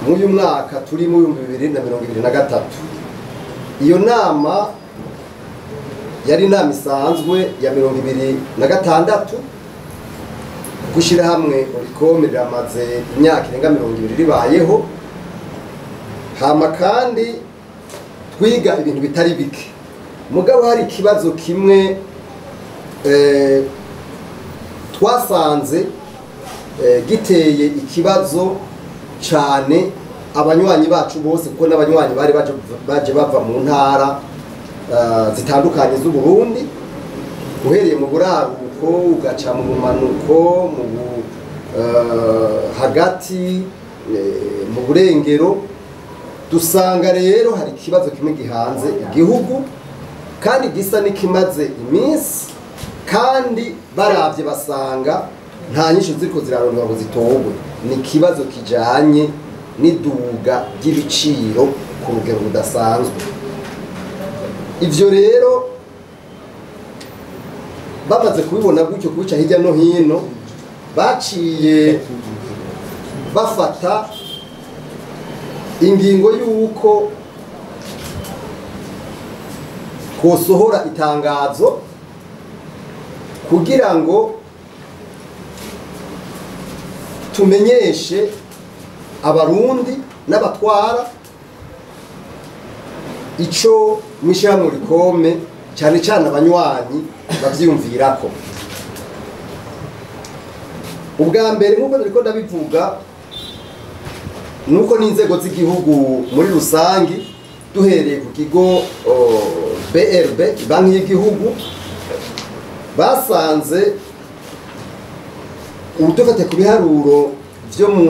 mw'uyu mwaka turi mu bihumbi bibiri na mirongo ibiri na gatatu iyo nama yari inama isanzwe ya mirongo ibiri na gatandatu gushyira hamwe urikome riramaze imyaka irenga mirongo ibiri ribayeho hama kandi twiga ibintu bitari bike mugabo hari ikibazo kimwe eh, twasanze eh, giteye ikibazo cyane abanywanyi bacu bose kuko n'abanywanyi bari baje, baje bava mu ntara eh, zitandukanye z'uburundi uhereye mu buraruko ugaca mu bumanuko mu bu- eh, hagati eh, mu burengero dusanga rero hari ikibazo kimwe gihanze igihugu kandi gisa n'ikimaze iminsi kandi barabye basanga nta nyinshi ziriko zirarondwa ngo zitorwe ni ikibazo kijanye n'iduga ry'ibiciro ku rugero rudasanzwe ivyo rero bamaze kubibona gutyo kubica hirya no hino baciye bafata ingingo y'uko kosohora itangazo kugira ngo tumenyeshe abarundi n'abatwara ico mw'ishyirahamwe rikome cyane cyane abanywanyi bavyiyumvirako ubwa mbere nk'uko nariko ndabivuga nuko n'inzego z'igihugu muri rusangi duhereye ku kigo o, BRB banki y'igihugu basanze ubu dufate ku biharuro vyo mu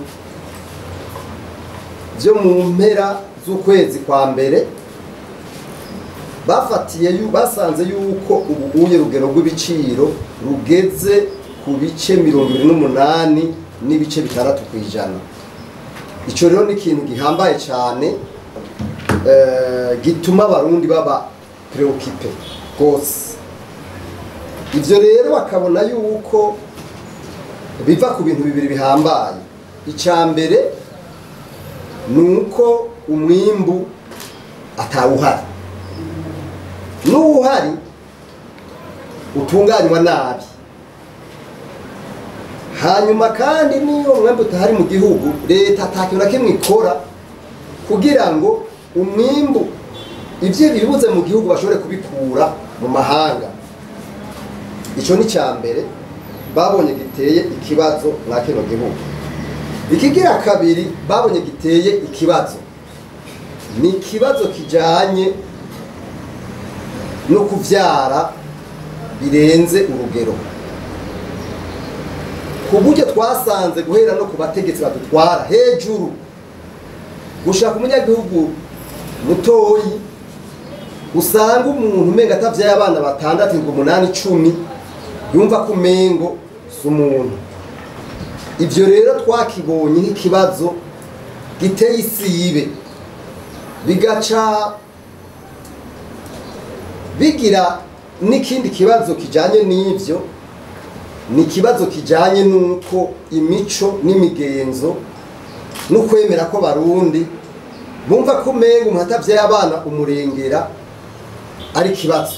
vyo mu mpera z'ukwezi kwa mbere bafatiye yu- basanze yuko ubu uye rugero rw'ibiciro rugeze ku bice mirongo ibiri n'umunani n'ibice bitandatu ku ijana ico rero ni ikintu gihambaye cyane eh, gituma abarundi baba preokipe rwose ivyo rero bakabona yuko biva ku bintu bibiri bihambaye icya mbere ni uko umwimbu atawuhari n'uwuhari utunganywa nabi hanyuma kandi niyo umwembe utahari mu gihugu leta atakintu na kimwe ikora kugira ngo umwimbu ibyo bibuze mu gihugu bashobore kubikura mu mahanga icyo ni icya mbere babonye giteye ikibazo mwa kino gihugu ikigira kabiri babonye giteye ikibazo ni ikibazo kijanye no kuvyara birenze urugero ku buryo twasanze guhera no ku bategetsi badutwara hejuru gushaka umunyagihugu mutoyi usanga umuntu umenga atavyaye abana batandatu ngo umunani icumi yumva ko umengo si umuntu ivyo rero twakibonye nk'ikibazo giteye isibe bigaca bigira n'ikindi kibazo kijanye n'ivyo ni ikibazo kijanye n'uko imico n'imigenzo n'ukwemera ko barundi bumva ko umenga umuntu atavyaye abana umurengera ari ikibazo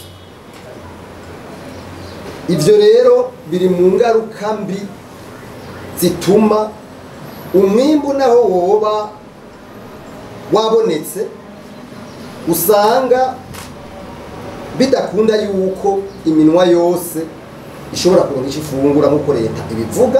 ivyo rero biri mu ngaruka mbi zituma umwimbu naho woba wabonetse usanga bidakunda yuko iminwa yose ishobora kuronka ico ifungura nk'uko leta ibivuga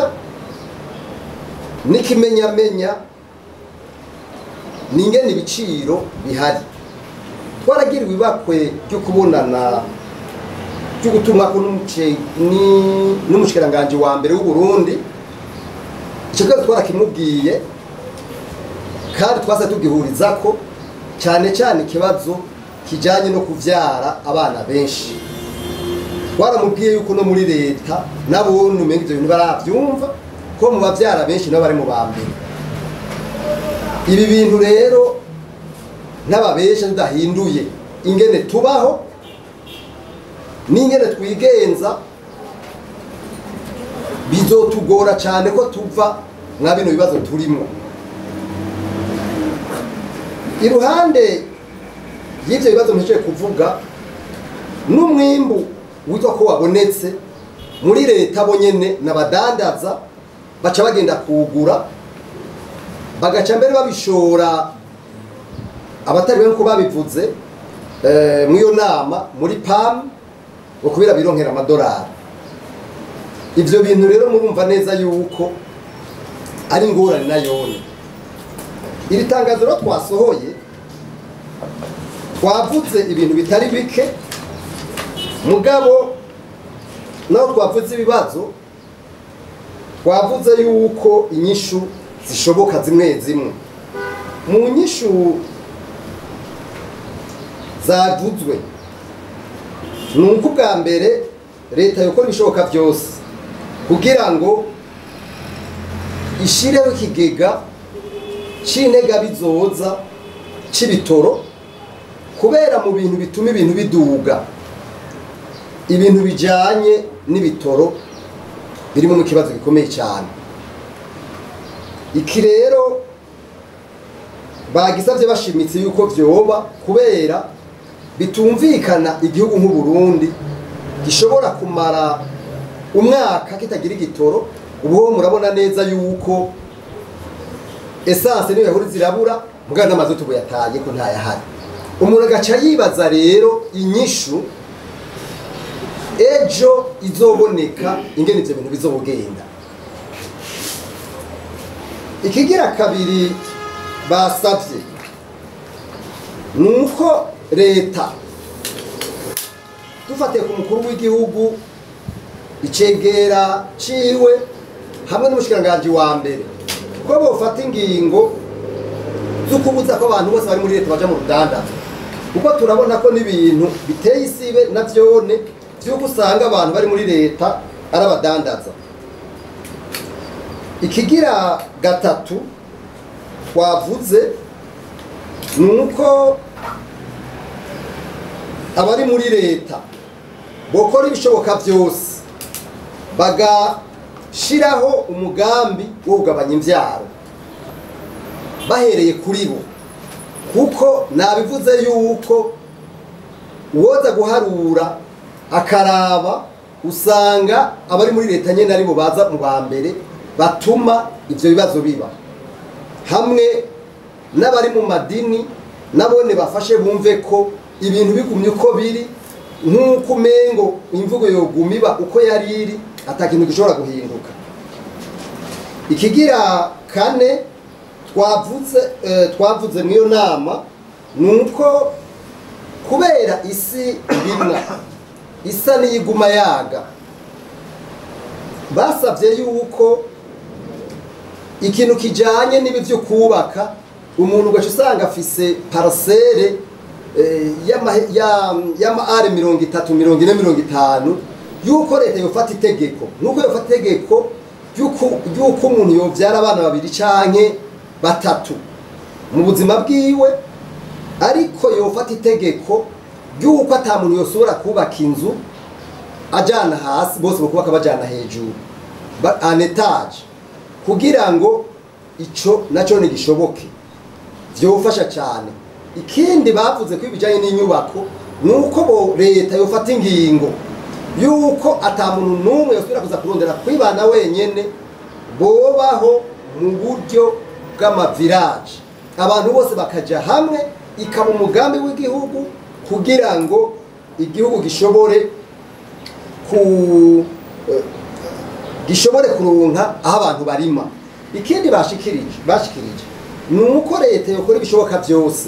n'ikimenyamenya n'ingene ibiciro bihari twaragiriwe ibakwe ryo kubonana ryo gutumwako n'umuce- ni- n'umushikiranganji wa mbere w'uburundi icyo kibazo twarakimubwiye kandi twase tugihurizako cyane cyane ikibazo kijanye no kuvyara abana benshi twaramubwiye yuko no muri leta nabone umenga ivyo bintu baravyumva ko mu bavyara benshi nabo bari mu ba mbere ibi bintu rero n'ababesha tudahinduye ingene tubaho n'ingene twigenza bizotugora cyane ko tuva mwa bino bibazo turimo iruhande y'ibyo bibazo mpejeje kuvuga n'umwimbu witwa ko wabonetse muri leta bo nyene n'abadandaza baca bagenda kuwugura bagaca mbere babishora abatari benshi ko babivuze eh, muri iyo nama muri pam ngo kubera bironkera amadolari ivyo bintu rero murumva neza yuko ari ingorane na yone iri tangazo rero twasohoye twavuze ibintu bitari bike mugabo naho twavuze ibibazo twavuze yuko inyishu zishoboka zimwe zimwe mu nyishu zavuzwe ni uko ubwa mbere leta yokora ibishoboka byose kugira ngo ishireho ikigega c'intega bizoza c'ibitoro kubera mu bintu bituma ibintu biduga ibintu bijanye n'ibitoro birimo mu kibazo gikomeye cyane iki rero bagisabye bashimitse yuko vyoba kubera bitumvikana igihugu nk'u Burundi gishobora kumara umwaka kitagira igitoro ubu murabona neza yuko esanse niyo yahuri zirabura mugana n'amazutu buyataye ko ntayahari umuntu agaca yibaza rero inyishu ejo izoboneka ingene ivyo bintu bizobugenda ikigira kabiri basavye ni uko leta dufatiye ku mukuru w'igihugu icegera ciwe hamwe n'umushikiranganji wa mbere ko bofata ingingo zo kubuza ko abantu bose bari muri leta baja mu rudandazo kuko turabona ko n'ibintu biteye isibe na vyone vy'uko usanga abantu bari muri leta ari abadandaza ikigira gatatu twavuze ni uko abari muri leta bokora ibishoboka byose bagashiraho umugambi wo kugabanya imbyaro bahereye kuri bo kuko nabivuze yuko uwoza guharura akaraba usanga abari muri leta nyine aribo baza mu ba mbere batuma ibyo bibazo biba hamwe n'abari mu madini nabone bafashe bumve ko ibintu bigumye uko biri nk'uko umengo imvugo yoguma iba uko yari iri atakintu gishobora guhinduka ikigira kane twavuze twavuze muri iyo nama ni uko kubera isi irimwa isa n'iyiguma yaga basabye yuko ikintu kijanye n'ibi byo kubaka umuntu ugaca usanga afise parasere y'ama are mirongo itatu mirongo ine mirongo itanu yuko leta yofata itegeko nuko yofata itegeko ry'uko umuntu yobyara abana babiri canke batatu mu buzima bwiwe ariko yofata itegeko ry'uko ata muntu yosobora kubaka inzu ajana hasi bose bakubaka bajana hejuru an etage kugira ngo ico naco ntigishoboke vyofasha cyane ikindi bavuze ko ibijanye n'inyubako ni uko bo leta yofata ingingo yuko ata muntu n'umwe yosubira kuza kurondera kwibana wenyene bobaho mu buryo bw'amavirage abantu bose bakaja hamwe ikaba umugambi w'igihugu kugira ngo igihugu gishobore ku gishobore kuronka aho abantu barima ikindi bashikirije bashikirije ni uko leta yokora ibishoboka byose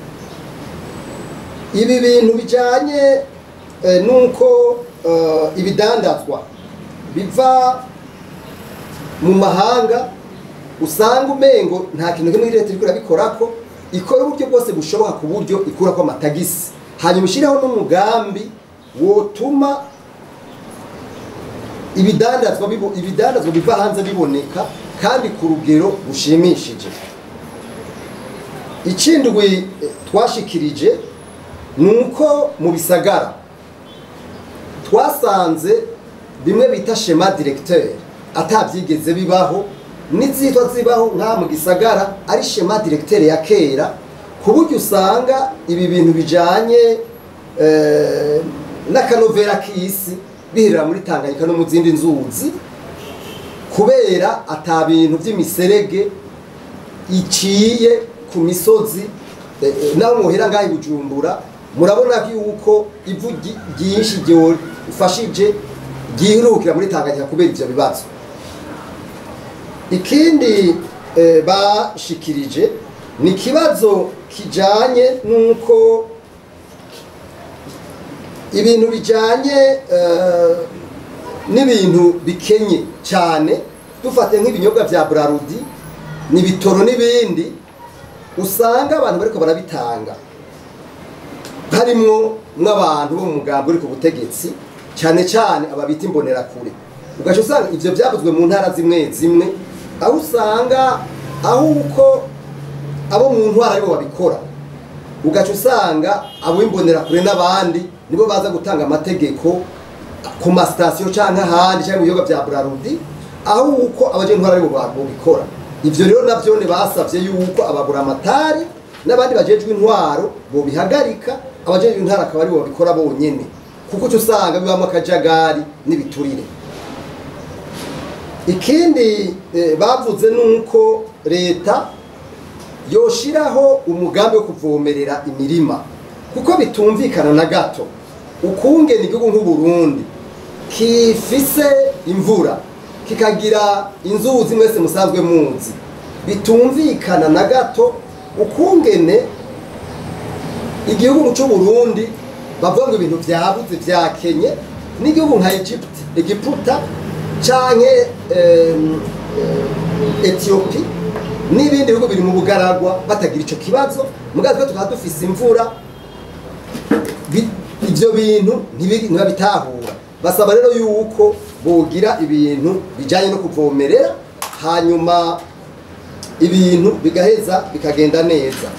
ibi bintu bijanye n'uko ibidandazwa biva mu mahanga usanga umengo nta kintu kimwe leta iriko irabikorako ikora uburyo bwose bushoboka ku buryo ikurako amatagisi hanyuma ishireho n'umugambi wotuma ibidandazwa ibidandazwa biva hanze biboneka kandi ku rugero rushimishije ikindwi twashikirije ni uko mu bisagara twasanze bimwe bita shema directeur atabyigeze bibaho n'izitwa zibaho nka mu gisagara ari shema directeur ya kera ku buryo usanga ibi bintu bijanye eh, n'akanovera k'isi bihirira muri tanganyika no mu zindi nzuzi kubera ata bintu by'imiserege iciye ku misozi eh, eh, naho muhera ngaho i bujumbura murabona yuko ivu ryi- ryinshi ryofashije ryihurukira muri tanganyika kubera ivyo bibazo ikindi eh, bashikirije ni ikibazo kijanye n'uko ibintu bijanye eh, n'ibintu bikenye cyane dufate nk'ibinyobwa vya brarudi n'ibitoro n'ibindi usanga abantu bariko barabitanga harimwo n'abantu bo mu mugambi uri ku butegetsi cyane cyane ababita imbonerakure ugaca usanga ivyo vyavuzwe mu ntara zimwe zimwe aho usanga aho uko abo mu ntwara aribo babikora ugaca usanga abo imbonerakure n'abandi nibo baza gutanga amategeko ku masitasiyo cyangwa ahandi cyangwa mu biyoga bya burarudi aho uko abaje ntwara aribo babikora ivyo rero navyo basavye yuko abagura amatari n'abandi bajejwe intwaro bobihagarika abajejwe intwaro akaba aribo babikora bonyene kuko uca usanga bibamo akajagari n'ibiturire ikindi eh, bavuze nuko leta yoshiraho umugambi wo kuvomerera imirima kuko bitumvikana na gato ukungena igihugu nk'uburundi kifise imvura kikagira inzuzi mwese musanzwe muzi bitumvikana na gato ukungene igihugu c'uburundi bavuga ngo ibintu vyabuze vyakenye n'igihugu nka Egypt Egiputa canke em, eh, Ethiopia n'ibindi bihugu biri mu bugaragwa batagira ico kibazo mugazi tukaba dufise imvura bi- ivyo bintu ntibiri- ntibabitahura basaba rero yuko bogira ibintu bijanye no kuvomerera hanyuma ibintu bigaheza bikagenda neza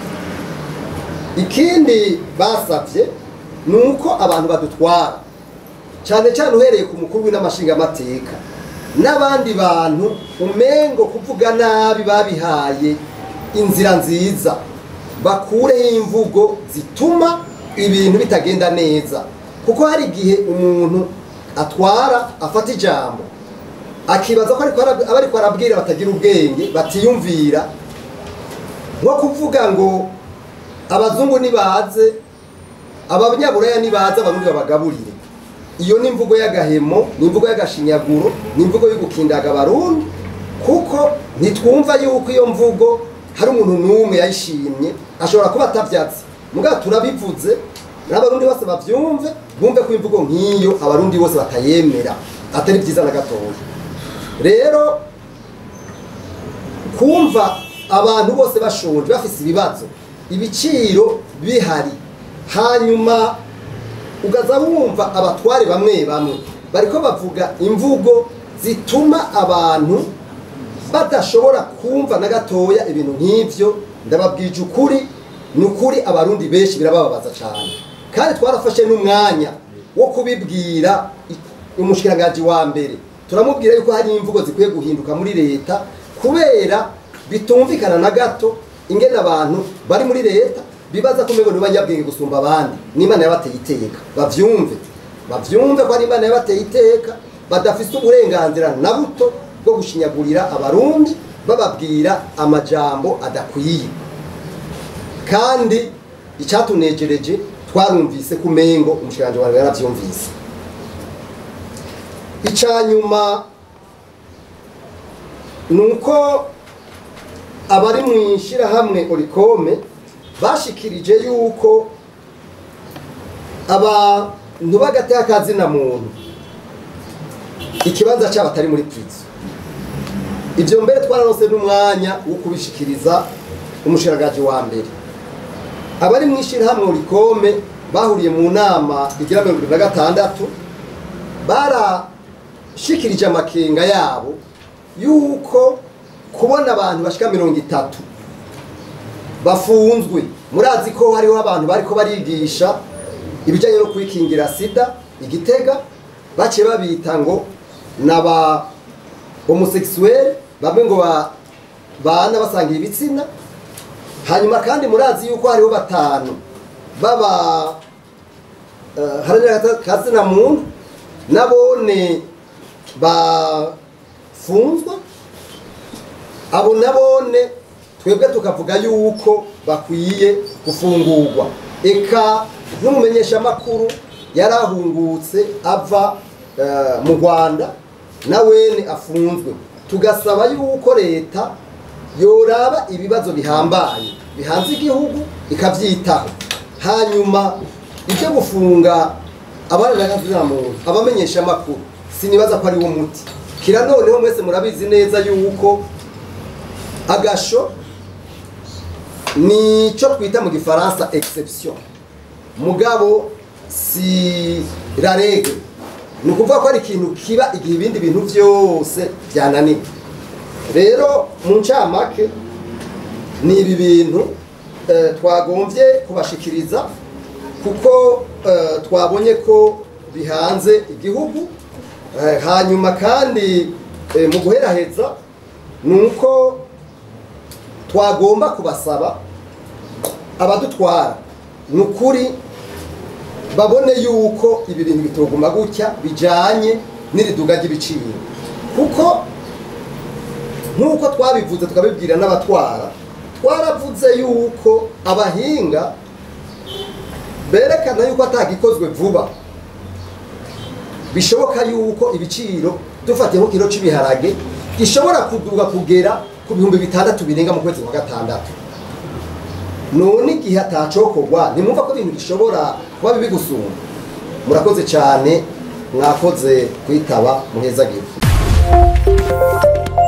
ikindi basavye ni uko abantu badutwara cyane cyane uhereye ku mukuru w'inamashingamateka n'abandi bantu umengo kuvuga nabi babihaye inzira nziza bakureho imvugo zituma ibintu bitagenda neza kuko hari igihe umuntu atwara afata ijambo akibaza ko ariko arab- aba ariko arabwira batagira ubwenge batiyumvira nko kuvuga ngo abazungu nibaze abanyaburaya nibaze abarundi babagaburire iyo ni imvugo y'agahemo ni imvugo y'agashinyaguro ni imvugo yo gukindaga abarundi kuko ntitwumva yuko iyo mvugo hari umuntu n'umwe yayishimye ashobora kuba atavyatse mugabo turabivuze n'abarundi bose bavyumve bumve ko imvugo nk'iyo abarundi bose batayemera atari byiza na gatoya rero kumva abantu bose bashonje bafise ibibazo ibiciro bihari hanyuma ugaza wumva abatware bamwe bamwe bariko bavuga imvugo zituma abantu badashobora kumva na gatoya ibintu nk'ivyo ndababwije ukuri ni ukuri abarundi benshi birabababaza cyane kandi twarafashe n'umwanya wo kubibwira i- umushikiranganji wa mbere turamubwira yuko hari imvugo zikwiye guhinduka muri leta kubera bitumvikana na gato ingene abantu bari muri leta bibaza ko umengo ni banyabwenge gusumba abandi n'imana yabateye iteka bavyumve bavyumve ko ari imana yabateye iteka badafise uburenganzira na buto bwo gushinyagurira abarundi bababwira amajambo adakwiye kandi icyatunejereje twarumvise ko umengo umushikiranganji wawe yaravyumvise icyanyuma ni uko abari mu ishyirahamwe orikome bashikirije yuko abantu b'agateka kazina muntu ikibanza cyabo atari muri purizo ibyo mbere twaranose n'umwanya wo kubishikiriza umushiragaji wa mbere abari mu ishyirahamwe orikome bahuriye mu nama igira mirongo irindwi na gatandatu barashikirije amakenga yabo yuko kubona abantu bashika mirongo itatu bafunzwe murazi ko hariho abantu bariko barigisha ibijyanye no kwikingira sida igitega baciye babita ngo naba homosexuel bamwe ngo ba- bana basangiye ibitsina hanyuma kandi murazi yuko hariho batanu baba eh, haranira kazina muntu nabone bafunzwe abo nabone twebwe tukavuga yuko bakwiye gufungurwa eka n'umumenyeshamakuru yarahungutse ava eh, mu rwanda nawene afunzwe tugasaba yuko leta yoraba ibibazo bihambaye bihanze igihugu ikabyitaho hanyuma ibyo gufunga muntu abamenyesha amakuru sinibaza ko ari wo muti kira noneho mwese murabizi neza yuko agasho ni cyo twita mu gifaransa exception mugabo si la règle ni ukuvuga ko ari ikintu kiba igihe ibindi bintu byose byananiwe rero mu ncamake ni ibi bintu eh, twagombye kubashikiriza kuko eh, twabonye ko bihanze igihugu Eh, hanyuma kandi eh, mu guheraheza ni uko twagomba kubasaba abadutwara ni ukuri babone yuko ibi bintu bitoguma gutya bijanye n'iriduga ry'ibiciro kuko nk'uko twabivuze tukabibwira n'abatwara twaravuze yuko abahinga berekana yuko atagikozwe vuba bishoboka yuko ibiciro dufatiye nko kiro cy'ibiharage gishobora kuduga kugera ku bihumbi bitandatu birenga mu kwezi kwa gatandatu none igihe atacokorwa ntimwumva ko ibintu bishobora kuba bibi gusumba murakoze cyane mwakoze kwitaba muheza gifu